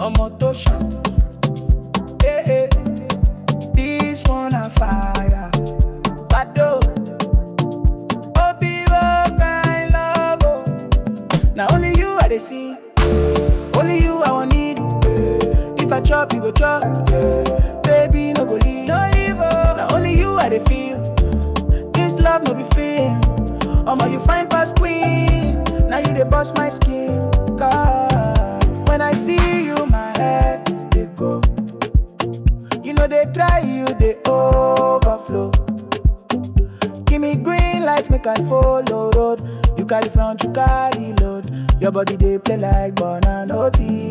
ọmọ tó ṣàn. Eh, eh. This one a fire. Fado. Obi what kind love oh. Now only you I dey see. Only you I want need. If I chop, you go chop. Baby, no go leave. No leave oh. Now only you I dey feel. This love no be fair. Omo, you fine past queen. Now you dey bust my skin. God, when I see you, my head dey go. You know they try, you they overflow. Give me green light, make I follow road. You carry front, you carry load. Your body they play like banana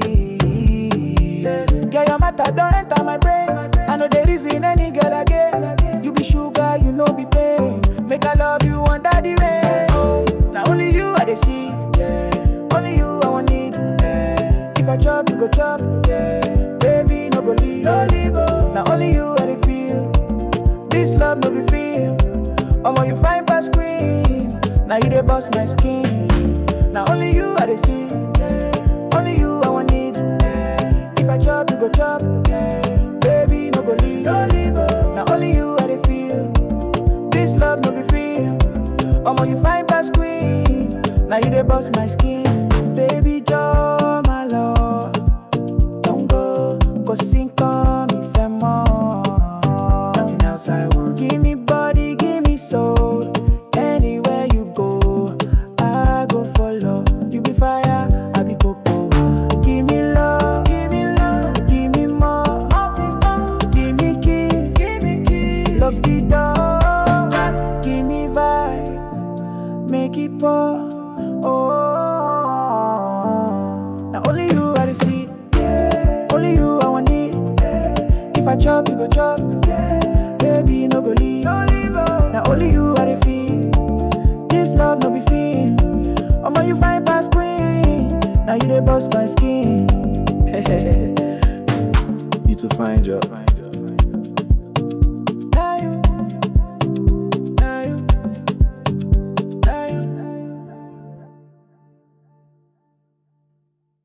Girl, your matter don't enter my brain. I know the reason any girl again. You be sugar, you know be pain. Make I love you under the rain. Oh, now only you I they see. Only you I want need. If I chop, you go chop. Baby, no go leave. No leave. oh. Now only you I they feel. This love no be feel. Omo, you fine past queen. Now you dey bust my skin. Now only you I dey see. Only you I want need. If I chop, you go chop. Baby, no go leave. No leave. oh. Now only you I dey feel. This love no be feel. Omo, you fine past queen. Now you dey bust my skin. Baby, joy, my love. Don't go, go sink on me, femo. Nothing else I want. Give me body, give me soul. Anywhere you go, I go follow. You be fire, I be coco. Give me love, give me love, give me more. Give me kiss, give me kiss. Lock the door, give me vibe, make it pour. Oh, now only you I dey see. Only you I want need. If I chop, you go chop. Baby, no go leave. Now only you I dey feel. This love no be feel. Omo, you fine past queen. Now you dey bust my skin. You to find job.